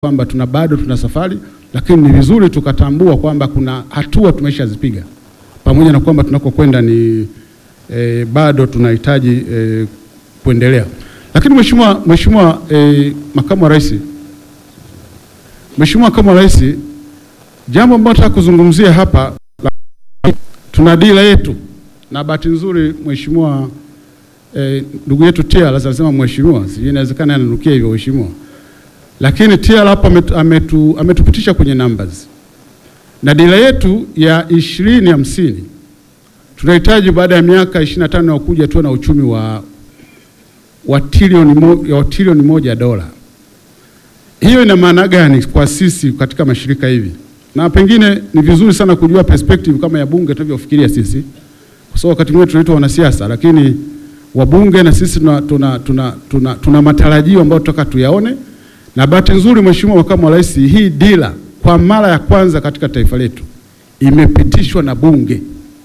kwamba tuna bado tuna safari, lakini ni vizuri tukatambua kwamba kuna hatua tumeshazipiga, pamoja na kwamba tunakokwenda ni e, bado tunahitaji e, kuendelea. Lakini mheshimiwa mheshimiwa e, makamu wa rais, mheshimiwa makamu wa rais, jambo ambalo nataka kuzungumzia hapa la, tuna dira yetu na bahati nzuri mheshimiwa ndugu e, yetu Tia anasema mheshimiwa, sijui inawezekana ananukia hivyo mheshimiwa lakini TIALA hapa ametu, ametu, ametupitisha kwenye numbers na dira yetu ya ishirini hamsini tunahitaji baada ya miaka 25 ya kuja tuwe na uchumi wa, wa trilioni mo, wa trilioni moja dola. Hiyo ina maana gani kwa sisi katika mashirika hivi? Na pengine ni vizuri sana kujua perspective kama ya bunge tunavyofikiria sisi, kwa sababu wakati mwingine tunaitwa wanasiasa, lakini wabunge na sisi tuna, tuna, tuna, tuna, tuna matarajio ambayo tutaka tuyaone na bahati nzuri Mheshimiwa Makamu wa Rais, hii dira kwa mara ya kwanza katika taifa letu imepitishwa na Bunge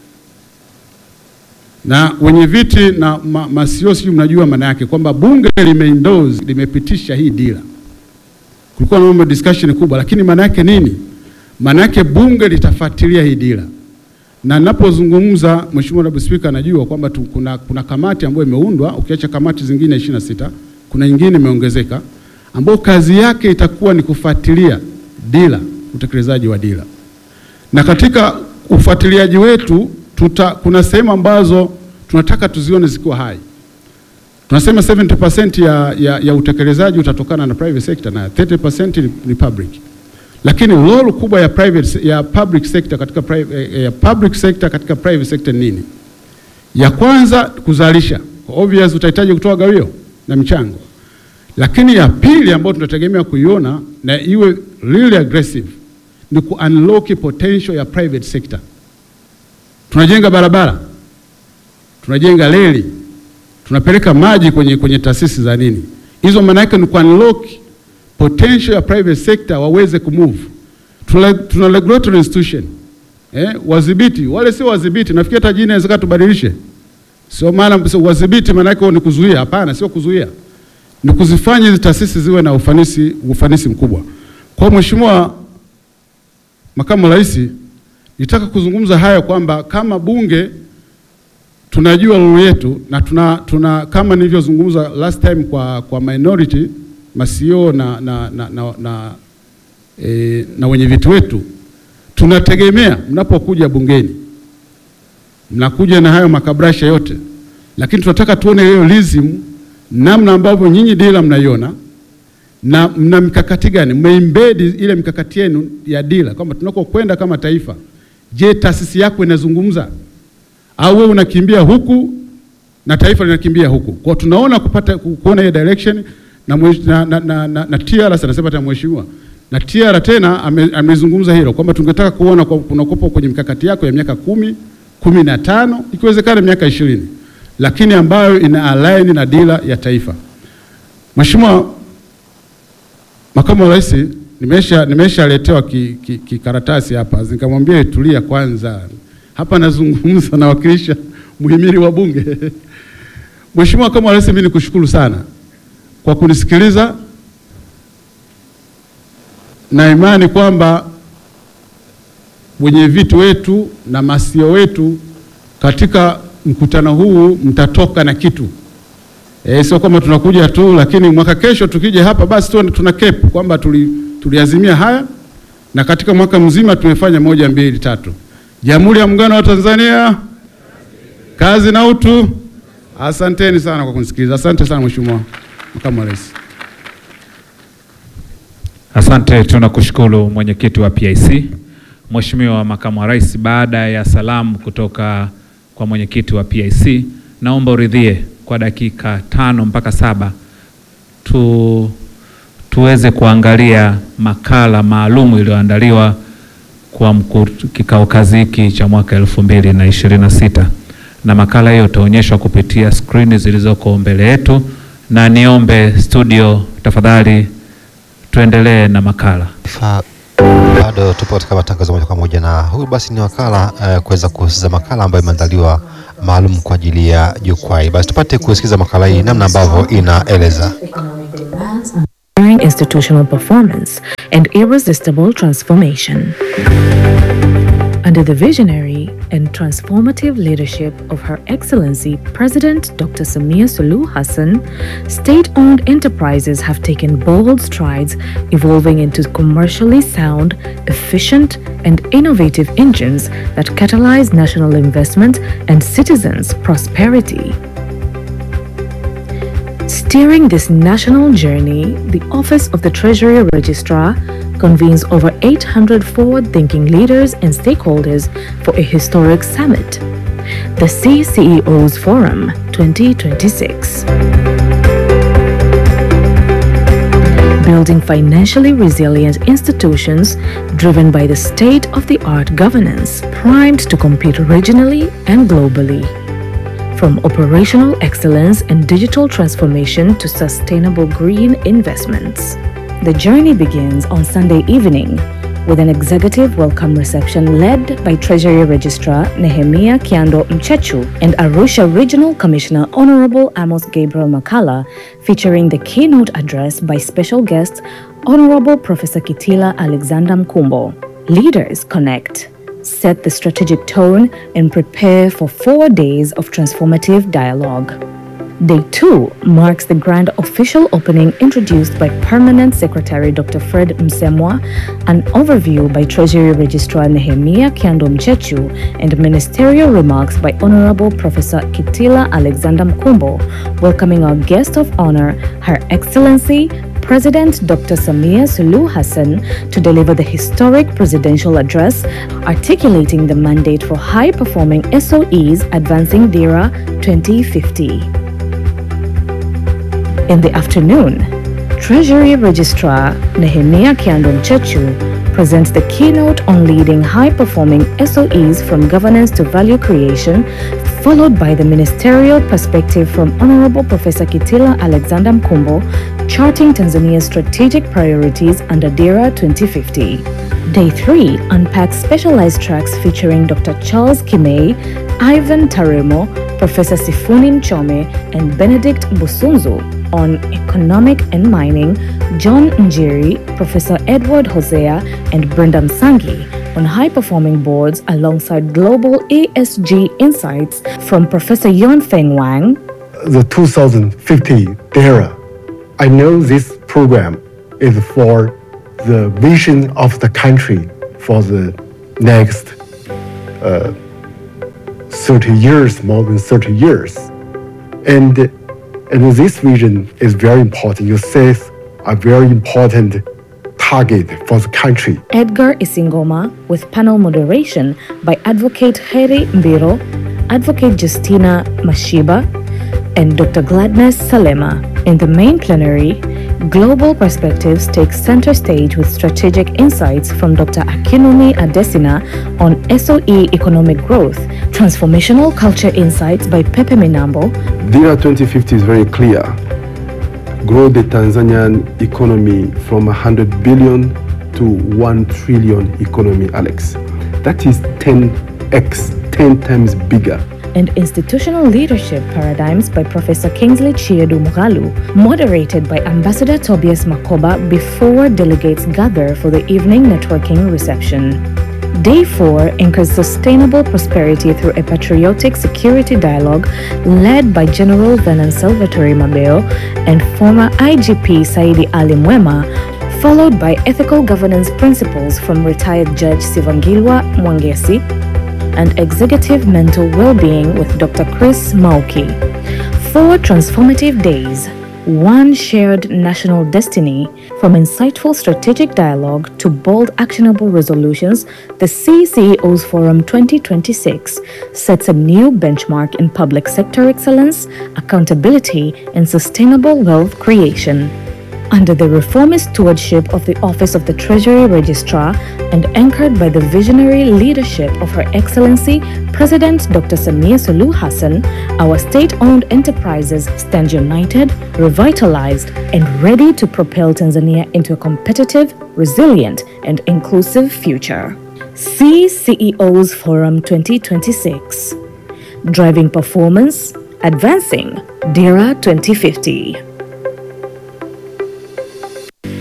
na wenye viti na ma, masio, sijui mnajua maana yake kwamba Bunge limeendorse limepitisha hii dira. Kulikuwa na mambo discussion kubwa, lakini maana yake nini? Maana yake Bunge litafuatilia hii dira, na ninapozungumza Mheshimiwa Naibu Spika anajua kwamba kuna, kuna kamati ambayo imeundwa, ukiacha kamati zingine ishirini na sita kuna nyingine imeongezeka ambao kazi yake itakuwa ni kufuatilia dira, utekelezaji wa dira. Na katika ufuatiliaji wetu tuta, kuna sehemu ambazo tunataka tuzione zikiwa hai. Tunasema 70% ya, ya, ya utekelezaji utatokana na private sector na 30% ni, ni public. Lakini role kubwa ya private, ya public sector katika private, ya public sector katika private sector nini? Ya kwanza kuzalisha. Obvious utahitaji kutoa gawio na michango lakini ya pili ambayo tunategemea kuiona na iwe really aggressive ni ku unlock potential ya private sector. Tunajenga barabara, tunajenga reli, tunapeleka maji kwenye, kwenye taasisi za nini hizo, maana yake ni ku unlock potential ya private sector waweze kumove. Tuna, tuna regulatory institution eh, wadhibiti wale sio wadhibiti, nafikiri hata jina inawezekana tubadilishe, sio maana so, wadhibiti maana yake ni kuzuia. Hapana, sio kuzuia ni kuzifanya hizi taasisi ziwe na ufanisi, ufanisi mkubwa. Kwa Mheshimiwa Makamu wa Rais, nitaka kuzungumza haya kwamba kama bunge tunajua role yetu na tuna, tuna kama nilivyozungumza last time kwa, kwa minority masio na, na, na, na, na, e, na wenye viti wetu tunategemea mnapokuja bungeni mnakuja na hayo makabrasha yote, lakini tunataka tuone hiyo lism namna ambavyo nyinyi dira mnaiona na mna mikakati gani, mmeimbedi ile mikakati yenu ya dira kwamba tunakokwenda kama taifa. Je, taasisi yako inazungumza au wewe unakimbia huku na taifa linakimbia huku? Kwa tunaona kupata kuona hiyo direction na, na, na, na, na, na TR anasema hata mheshimiwa na TR tena amezungumza ame hilo kwamba tungetaka kuona kwa, kuna kopo kwenye mikakati yako ya miaka kumi, kumi na tano ikiwezekana miaka ishirini lakini ambayo ina align na dira ya taifa. Mheshimiwa Makamu wa Rais, nimesha nimeshaletewa kikaratasi ki, ki hapa, nikamwambia itulia kwanza, hapa nazungumza nawakilisha muhimili wa Bunge. Mheshimiwa Makamu wa Rais, mimi nikushukuru sana kwa kunisikiliza na imani kwamba wenye viti wetu na masio wetu katika mkutano huu mtatoka na kitu e, sio kwamba tunakuja tu, lakini mwaka kesho tukija hapa basi tu, tuna kepu kwamba tuliazimia tuli haya na katika mwaka mzima tumefanya moja mbili tatu. Jamhuri ya Muungano wa Tanzania, kazi na utu. Asanteni sana kwa kunisikiliza. Asante sana Mheshimiwa Makamu wa Rais. Asante, tunakushukuru mwenyekiti wa PIC. Mheshimiwa Makamu wa Rais, baada ya salamu kutoka kwa mwenyekiti wa PIC, naomba uridhie kwa dakika tano mpaka saba tu, tuweze kuangalia makala maalumu iliyoandaliwa kwa kikao kazi hiki cha mwaka elfu mbili na ishirini na sita na makala hiyo itaonyeshwa kupitia skrini zilizoko mbele yetu, na niombe studio tafadhali tuendelee na makala. Bado tupo katika matangazo moja kwa moja na huyu basi ni wakala uh, kuweza kusikiza makala ambayo imeandaliwa maalum kwa ajili ya jukwaa. Basi tupate kusikiza makala hii namna ambavyo inaeleza. During unifying institutional performance and irresistible transformation. Under the visionary and transformative leadership of Her Excellency President Dr. Samia Suluhu Hassan, state owned enterprises have taken bold strides, evolving into commercially sound, efficient, and innovative engines that catalyze national investment and citizens' prosperity. Steering this national journey, the Office of the Treasury Registrar convenes over 800 forward thinking leaders and stakeholders for a historic summit, the CCEOs Forum 2026. Building financially resilient institutions driven by the state of the art governance, primed to compete regionally and globally. From operational excellence and digital transformation to sustainable green investments. The journey begins on Sunday evening with an executive welcome reception led by Treasury Registrar Nehemia Kiando Mchechu and Arusha Regional Commissioner Honorable Amos Gabriel Makala, featuring the keynote address by special guest Honorable Professor Kitila Alexander Mkumbo. Leaders connect, set the strategic tone, and prepare for four days of transformative dialogue. Day 2 marks the grand official opening introduced by Permanent Secretary Dr. Fred Msemwa, an overview by Treasury Registrar Nehemia Kiando Mchechu, and ministerial remarks by Honorable Professor Kitila Alexander Mkumbo, welcoming our guest of honor, Her Excellency President Dr. Samia Suluhu Hassan to deliver the historic presidential address articulating the mandate for high performing SOEs advancing DERA 2050. In the afternoon, Treasury Registrar Nehemia Kiando Mchechu presents the keynote on leading high performing SOEs from governance to value creation, followed by the ministerial perspective from Honorable Professor Kitila Alexander Mkumbo, charting Tanzania's strategic priorities under DERA 2050. Day 3 unpacks specialized tracks featuring Dr. Charles Kimei, Ivan Taremo, Professor Sifuni Mchome, and Benedict Busunzu on economic and mining, John Njeri, Professor Edward Hosea, and Brenda Msangi on high performing boards alongside global ESG insights from Professor Yon Feng Wang, the 2050 DERA. I know this program is for the vision of the country for the next uh, 30 years, more than 30 years. And, and this vision is very important. You set a very important target for the country. Edgar Isingoma, with panel moderation by Advocate Heri Mbiro, Advocate Justina Mashiba, and Dr. Gladness Salema. In the main plenary, Global Perspectives takes center stage with strategic insights from Dr. Akinumi Adesina on SOE economic growth, transformational culture insights by Pepe Minambo, DERA 2050 is very clear. Grow the Tanzanian economy from 100 billion to 1 trillion economy, Alex. That is 10x, 10 times bigger. and Institutional Leadership Paradigms by Professor Kingsley Chiedu Mughalu, moderated by Ambassador Tobias Makoba before delegates gather for the evening networking reception. Day 4 anchors sustainable prosperity through a patriotic security dialogue led by General Vernon Salvatore Mabeo and former IGP Saidi Ali Mwema, followed by ethical governance principles from retired Judge Sivangilwa Mwangesi and executive mental well-being with Dr. Chris Mauki. Four transformative days, one shared national destiny, from insightful strategic dialogue to bold actionable resolutions, the CCEOs Forum 2026 sets a new benchmark in public sector excellence, accountability, and sustainable wealth creation. Under the reformist stewardship of the Office of the Treasury Registrar and anchored by the visionary leadership of Her Excellency President Dr. Samia Suluhu Hassan, our state owned enterprises stand united, revitalized, and ready to propel Tanzania into a competitive, resilient, and inclusive future. CCEOs Forum 2026 Driving Performance, Advancing DERA 2050.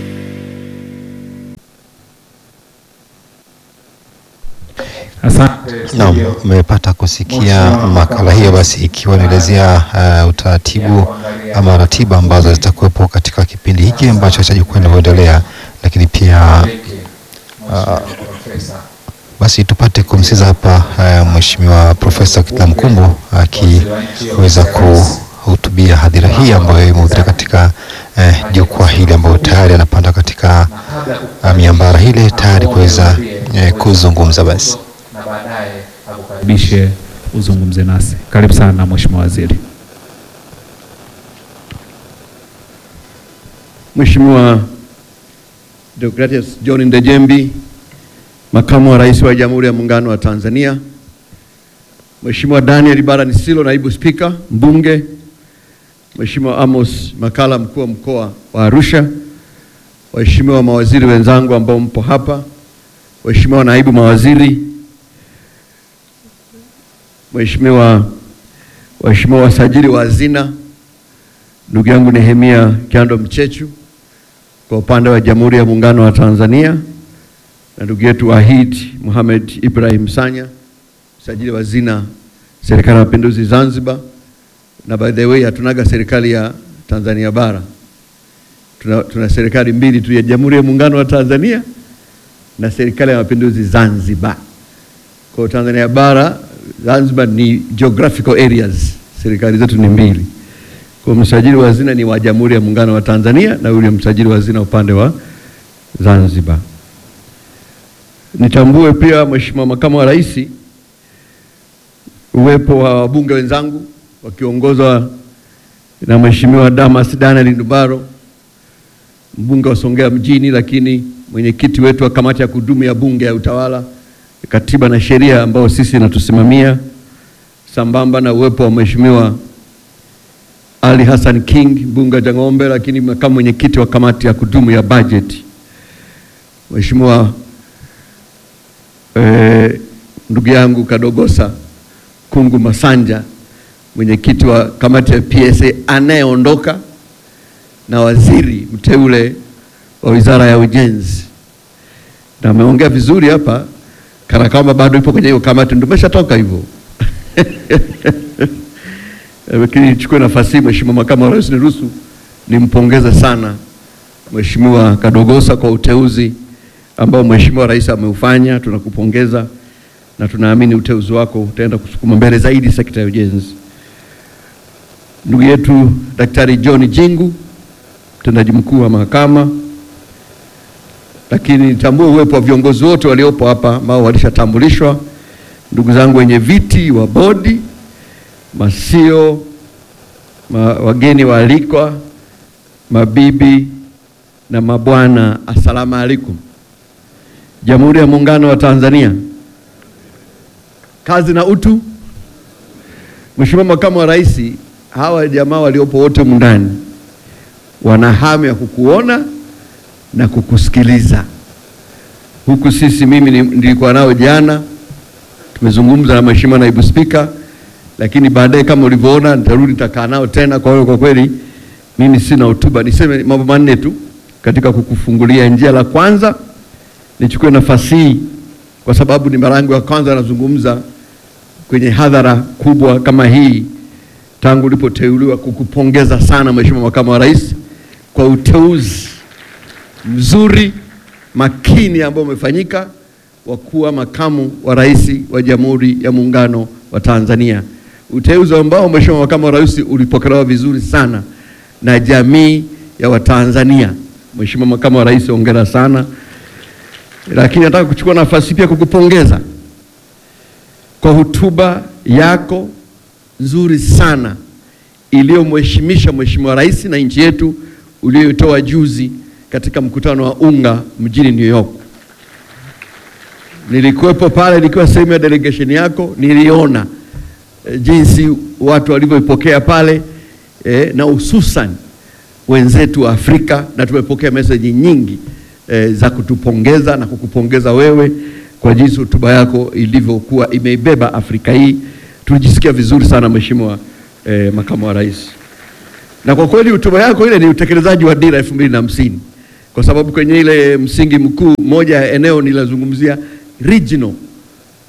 Asante. Naam, umepata kusikia makala hiyo, basi ikiwa inaelezea uh, utaratibu ama ratiba ambazo zitakuwepo katika kipindi hiki ambacho cha jukwaa linavyoendelea, lakini pia uh, basi tupate kumsikiza hapa uh, Mheshimiwa Profesa Kitila Mkumbo akiweza kuhutubia hadhira hii ambayo imehudhuria katika uh, jukwaa hili ambayo tayari anapanda katika uh, miambara hile tayari kuweza uh, kuzungumza basi. na baadaye akukaribishe uzungumze nasi. Karibu sana Mheshimiwa Waziri. Mheshimiwa Deogratias John Ndejembi, Makamu wa Rais wa Jamhuri ya Muungano wa Tanzania, Mheshimiwa Daniel Bara Nisilo, Naibu Spika, Mbunge, Mheshimiwa Amos Makala, Mkuu wa Mkoa wa Arusha, Waheshimiwa mawaziri wenzangu ambao mpo hapa, Waheshimiwa naibu mawaziri, Mheshimiwa Waheshimiwa wasajili wa hazina, ndugu yangu Nehemia Kyando Mchechu kwa upande wa Jamhuri ya Muungano wa Tanzania na ndugu yetu Wahid Mohamed Ibrahim Sanya, msajili wa hazina Serikali ya Mapinduzi Zanzibar. Na by the way hatunaga serikali ya Tanzania bara, tuna, tuna serikali mbili tu ya Jamhuri ya Muungano wa Tanzania na Serikali ya Mapinduzi Zanzibar. Kwa hiyo Tanzania bara, Zanzibar ni geographical areas, serikali zetu ni mbili. Kwa msajili wa hazina ni wa Jamhuri ya Muungano wa Tanzania na yule msajili wa hazina upande wa Zanzibar. Nitambue pia Mheshimiwa Makamu wa Rais uwepo wa wabunge wenzangu wakiongozwa na Mheshimiwa Damas Daniel Ndubaro mbunge wa Songea mjini, lakini mwenyekiti wetu wa kamati ya kudumu ya Bunge ya Utawala, Katiba na Sheria ambao sisi natusimamia, sambamba na uwepo wa Mheshimiwa Ali Hassan King mbunge wa Jang'ombe, lakini makamu mwenyekiti wa kamati ya kudumu ya bajeti, Mheshimiwa eh, ndugu yangu Kadogosa Kungu Masanja mwenyekiti wa kamati ya PSA anayeondoka na waziri mteule wa Wizara ya Ujenzi, na ameongea vizuri hapa kana kwamba bado ipo kwenye hiyo kamati, ndio umeshatoka hivyo lakini nichukue nafasi hii, Mheshimiwa Makamu wa Rais, niruhusu nimpongeze sana Mheshimiwa Kadogosa kwa uteuzi ambao Mheshimiwa Rais ameufanya. Tunakupongeza na tunaamini uteuzi wako utaenda kusukuma mbele zaidi sekta ya ujenzi. Ndugu yetu Daktari John Jingu, mtendaji mkuu wa mahakama, lakini nitambue uwepo wa viongozi wote waliopo hapa ambao walishatambulishwa, ndugu zangu wenye viti wa bodi masio ma, wageni waalikwa, mabibi na mabwana, assalamu alaikum. Jamhuri ya Muungano wa Tanzania, kazi na utu. Mheshimiwa Makamu wa Rais, hawa jamaa waliopo wote mndani wana hamu ya kukuona na kukusikiliza. Huku sisi, mimi nilikuwa nao jana, tumezungumza na Mheshimiwa Naibu Spika lakini baadaye kama ulivyoona nitarudi nitakaa nao tena. Kwa hiyo kwa kweli mimi sina hotuba, niseme mambo manne tu katika kukufungulia njia. La kwanza, nichukue nafasi hii kwa sababu ni mara yangu ya kwanza nazungumza kwenye hadhara kubwa kama hii tangu ulipoteuliwa, kukupongeza sana Mheshimiwa Makamu wa Rais kwa uteuzi mzuri makini ambao umefanyika wa kuwa makamu wa rais wa Jamhuri ya Muungano wa Tanzania uteuzi ambao Mheshimiwa Makamu wa Rais ulipokelewa vizuri sana na jamii ya Watanzania. Mheshimiwa Makamu wa Rais, hongera sana. Lakini nataka kuchukua nafasi pia kukupongeza kwa hotuba yako nzuri sana iliyomheshimisha Mheshimiwa Rais na nchi yetu uliyoitoa juzi katika mkutano wa UNGA mjini New York. Nilikuwepo pale nikiwa sehemu ya delegation yako, niliona e, jinsi watu walivyoipokea pale e, na hususan wenzetu wa Afrika, na tumepokea meseji nyingi e, za kutupongeza na kukupongeza wewe kwa jinsi hotuba yako ilivyokuwa imeibeba Afrika hii. Tulijisikia vizuri sana Mheshimiwa e, Makamu wa Rais, na kwa kweli hotuba yako ile ni utekelezaji wa dira elfu mbili na hamsini kwa sababu kwenye ile msingi mkuu moja ya eneo nilazungumzia regional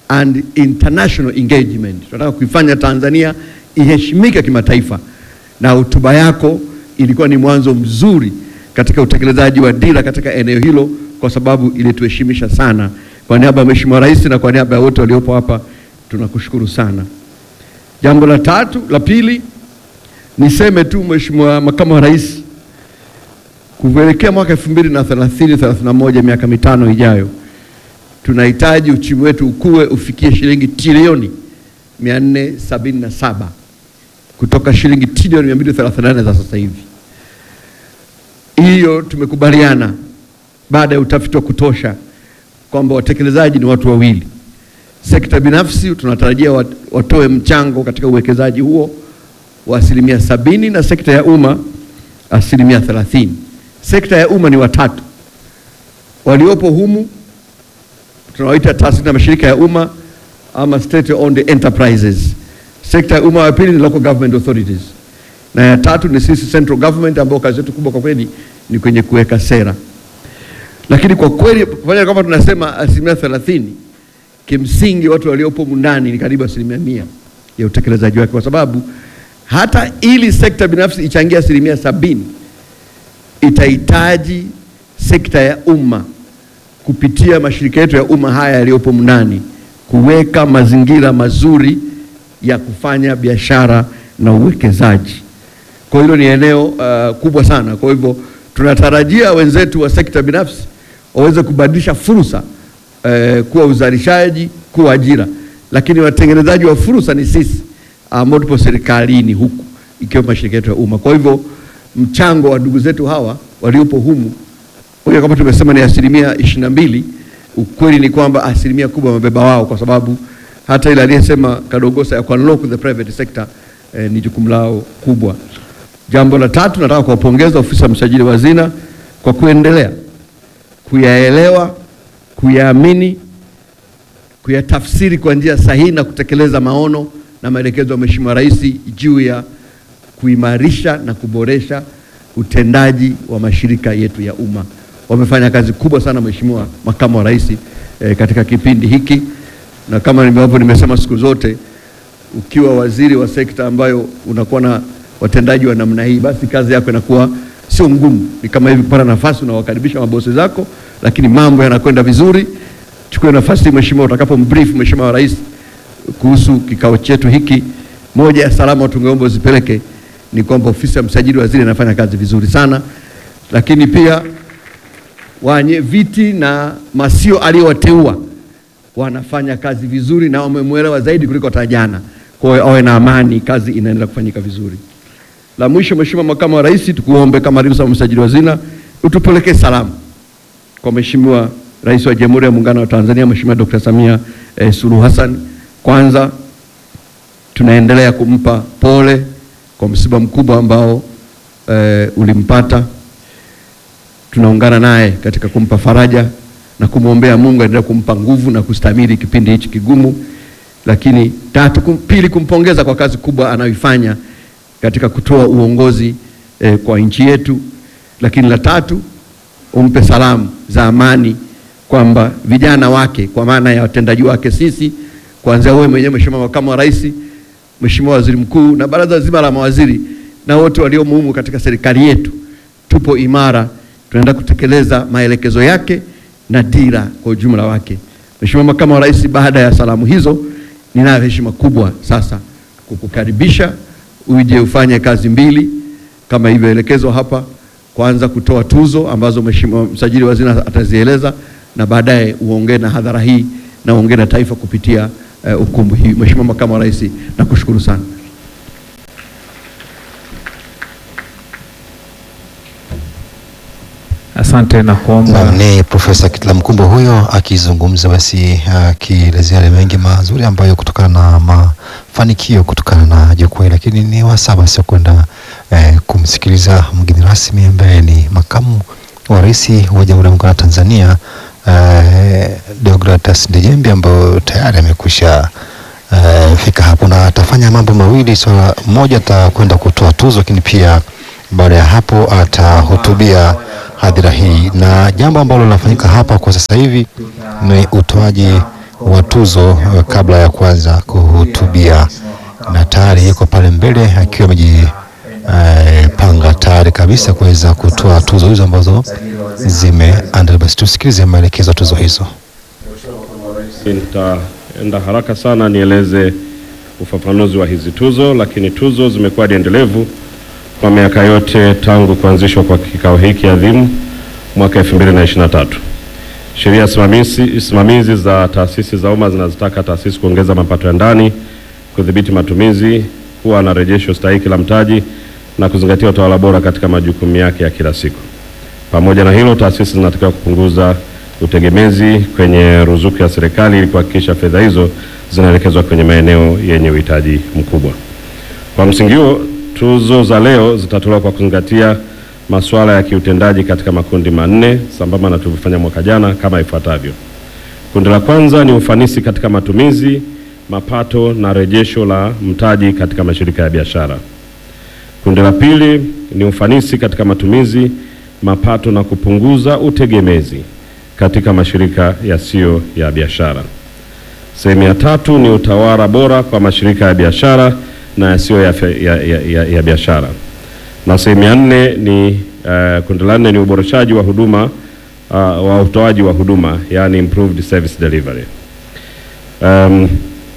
and international engagement. Tunataka kuifanya Tanzania iheshimike kimataifa, na hotuba yako ilikuwa ni mwanzo mzuri katika utekelezaji wa dira katika eneo hilo, kwa sababu ilituheshimisha sana. Kwa niaba ya Mheshimiwa Rais na kwa niaba ya wote waliopo hapa tunakushukuru sana. Jambo la tatu, la pili, niseme tu Mheshimiwa Makamu wa Rais, kuelekea mwaka 2030 31, miaka mitano ijayo, tunahitaji uchumi wetu ukue ufikie shilingi trilioni 477 kutoka shilingi trilioni 238 za sasa hivi. Hiyo tumekubaliana baada ya utafiti wa kutosha kwamba watekelezaji ni watu wawili. Sekta binafsi tunatarajia wat- watoe mchango katika uwekezaji huo wa asilimia sabini na sekta ya umma asilimia thelathini. Sekta ya umma ni watatu waliopo humu tunawaita taasisi na mashirika ya umma ama state owned enterprises. Sekta ya umma ya pili ni local government authorities, na ya tatu ni sisi central government, ambao kazi yetu kubwa kwa kweli ni kwenye kuweka sera. Lakini kwa kweli pamoja na kwamba tunasema asilimia thelathini, kimsingi watu waliopo humu ndani ni karibu asilimia mia ya utekelezaji wake, kwa sababu hata ili sekta binafsi ichangie asilimia sabini itahitaji sekta ya umma kupitia mashirika yetu ya umma haya yaliyopo mndani kuweka mazingira mazuri ya kufanya biashara na uwekezaji. Kwa hilo ni eneo uh, kubwa sana. Kwa hivyo tunatarajia wenzetu wa sekta binafsi waweze kubadilisha fursa uh, kuwa uzalishaji, kuwa ajira, lakini watengenezaji wa fursa ni sisi ambao tupo serikalini huku ikiwemo mashirika yetu ya umma. Kwa hivyo mchango wa ndugu zetu hawa waliopo humu moja kama tumesema ni asilimia ishirini na mbili. Ukweli ni kwamba asilimia kubwa wamebeba wao, kwa sababu hata ile aliyesema Kadogosa ya kuunlock the private sector eh, ni jukumu lao kubwa. Jambo la tatu, nataka kuwapongeza ofisi ya msajili wa hazina kwa kuendelea kuyaelewa, kuyaamini, kuyatafsiri kwa njia sahihi na kutekeleza maono na maelekezo ya Mheshimiwa Rais juu ya kuimarisha na kuboresha utendaji wa mashirika yetu ya umma. Wamefanya kazi kubwa sana, Mheshimiwa Makamu wa Rais eh, katika kipindi hiki, na kama ambavyo nimesema siku zote, ukiwa waziri wa sekta ambayo unakuwa na watendaji wa namna hii, basi kazi yako inakuwa sio ngumu. Ni kama hivi kupata nafasi, unawakaribisha mabosi zako, lakini mambo yanakwenda vizuri. Chukue nafasi hii Mheshimiwa, utakapombrief Mheshimiwa Rais kuhusu kikao chetu hiki, moja ya salama tungeomba uzipeleke ni kwamba ofisi ya msajili wa hazina inafanya kazi vizuri sana, lakini pia wenye viti na masio aliyowateua wanafanya kazi vizuri na wamemwelewa zaidi kuliko hata jana. Kwa hiyo awe na amani, kazi inaendelea kufanyika vizuri. La mwisho, Mheshimiwa Makamu wa Rais, tukuombe kama alivyo msajili wa hazina utupelekee salamu kwa Mheshimiwa Rais wa Jamhuri ya Muungano wa Tanzania Mheshimiwa Dr. Samia eh, Suluhu Hassan. Kwanza tunaendelea kumpa pole kwa msiba mkubwa ambao e, ulimpata. Tunaungana naye katika kumpa faraja na kumwombea Mungu aendelee kumpa nguvu na kustahimili kipindi hichi kigumu. Lakini tatu, kum, pili kumpongeza kwa kazi kubwa anayoifanya katika kutoa uongozi e, kwa nchi yetu. Lakini la tatu, umpe salamu za amani kwamba vijana wake kwa maana ya watendaji wake sisi, kuanzia wewe mwenyewe Mheshimiwa Makamu wa Rais Mheshimiwa Waziri Mkuu na baraza zima la mawaziri na wote waliomo humu katika serikali yetu, tupo imara, tunaenda kutekeleza maelekezo yake na dira kwa ujumla wake. Mheshimiwa Makamu wa Rais, baada ya salamu hizo, ninayo heshima kubwa sasa kukukaribisha uje ufanye kazi mbili kama ilivyoelekezwa hapa. Kwanza kutoa tuzo ambazo Mheshimiwa msajili wa hazina atazieleza, na baadaye uongee na hadhara hii na uongee na taifa kupitia Uh, ukumbi hii. Mheshimiwa Makamu wa Rais, nakushukuru sana. Asante na kuomba Naam, ni Profesa Kitila Mkumbo huyo akizungumza basi akielezea yale mengi mazuri ambayo kutokana na mafanikio kutokana na jukwaa hili, lakini ni wasaa basi wa kwenda eh, kumsikiliza mgeni rasmi ambaye ni makamu wa rais wa Jamhuri ya Muungano wa Tanzania eh, Deogratas Ndejembi ambayo tayari amekwisha eh, fika hapo na atafanya mambo mawili. Swala so, moja atakwenda kutoa tuzo, lakini pia baada ya hapo atahutubia hadhira hii, na jambo ambalo linafanyika hapa kwa sasa hivi ni utoaji wa tuzo uh, kabla ya kuanza kuhutubia, na tayari yuko pale mbele akiwa amejipanga tayari kabisa kuweza kutoa tuzo hizo ambazo zimeandaliwa. Basi tusikilize maelekezo ya tuzo hizo. Nitaenda haraka sana nieleze ufafanuzi wa hizi tuzo, lakini tuzo zimekuwa ni endelevu kwa miaka yote tangu kuanzishwa kwa kikao hiki adhimu mwaka 2023. Sheria simamizi, simamizi za taasisi za umma zinazotaka taasisi kuongeza mapato ya ndani, kudhibiti matumizi, kuwa na rejesho stahiki la mtaji na kuzingatia utawala bora katika majukumu yake ya kila siku. Pamoja na hilo, taasisi zinatakiwa kupunguza utegemezi kwenye ruzuku ya serikali ili kuhakikisha fedha hizo zinaelekezwa kwenye maeneo yenye uhitaji mkubwa. Kwa msingi huo, tuzo za leo zitatolewa kwa kuzingatia masuala ya kiutendaji katika makundi manne sambamba na tulivyofanya mwaka jana kama ifuatavyo. Kundi la kwanza ni ufanisi katika matumizi, mapato na rejesho la mtaji katika mashirika ya biashara. Kundi la pili ni ufanisi katika matumizi, mapato na kupunguza utegemezi katika mashirika yasiyo ya biashara. Sehemu ya tatu ni utawala bora kwa mashirika ya biashara na yasiyo ya, ya, ya, ya, ya biashara. Na sehemu ya nne ni uh, kundi la nne ni uboreshaji wa huduma uh, wa utoaji wa huduma yani improved service delivery. Um,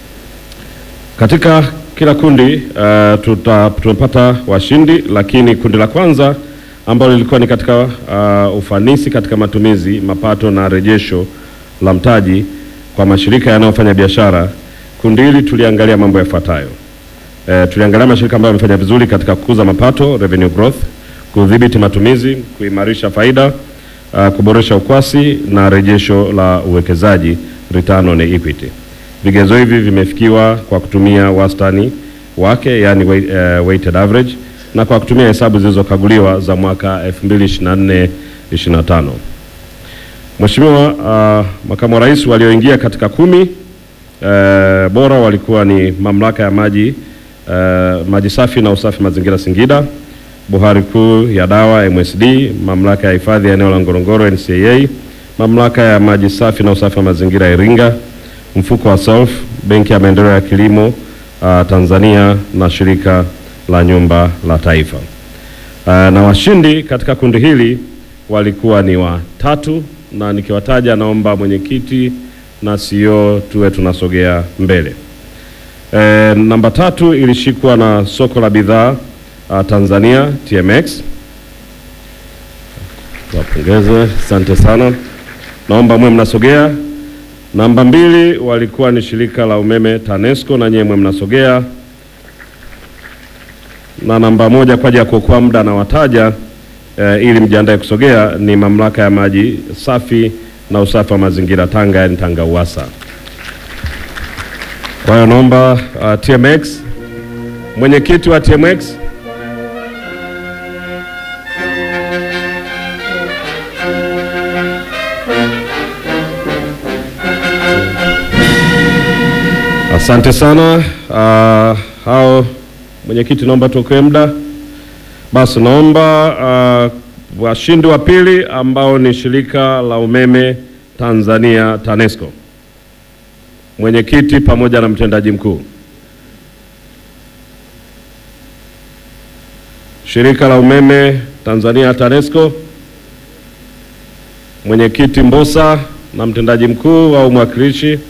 katika kila kundi uh, tuta, tumepata washindi, lakini kundi la kwanza ambalo lilikuwa ni katika uh, ufanisi katika matumizi, mapato na rejesho la mtaji kwa mashirika yanayofanya biashara. Kundi hili tuliangalia mambo yafuatayo. E, tuliangalia mashirika ambayo yamefanya vizuri katika kukuza mapato, revenue growth, kudhibiti matumizi, kuimarisha faida, uh, kuboresha ukwasi na rejesho la uwekezaji, return on equity. Vigezo hivi vimefikiwa kwa kutumia wastani wake, yani uh, weighted average na kwa kutumia hesabu zilizokaguliwa za mwaka 2024 25. Mheshimiwa uh, Makamu wa Rais, walioingia katika kumi uh, bora walikuwa ni Mamlaka ya Maji uh, Maji Safi na Usafi Mazingira Singida, Bohari Kuu ya Dawa MSD, Mamlaka ya Hifadhi ya Eneo la Ngorongoro NCAA, Mamlaka ya Maji Safi na Usafi wa Mazingira Iringa, Mfuko wa Self, Benki ya Maendeleo ya Kilimo uh, Tanzania na Shirika la Nyumba la Taifa. Uh, na washindi katika kundi hili walikuwa ni watatu, na nikiwataja naomba mwenyekiti na CEO tuwe tunasogea mbele. E, namba tatu ilishikwa na soko la bidhaa uh, Tanzania TMX. Wapongeze, asante sana. Naomba mwe mnasogea. Namba mbili walikuwa ni shirika la umeme TANESCO na nyewe mwe mnasogea na namba moja kwa ajili ya kuokoa muda na wataja e, ili mjiandae kusogea ni mamlaka ya maji safi na usafi wa mazingira Tanga, yani Tanga Uwasa. Kwa hiyo naomba uh, TMX, mwenyekiti wa TMX asante sana uh, hao Mwenyekiti, naomba tuokoe muda. Basi naomba uh, washindi wa pili ambao ni shirika la umeme Tanzania TANESCO, mwenyekiti pamoja na mtendaji mkuu. Shirika la umeme Tanzania TANESCO, mwenyekiti Mbosa na mtendaji mkuu au mwakilishi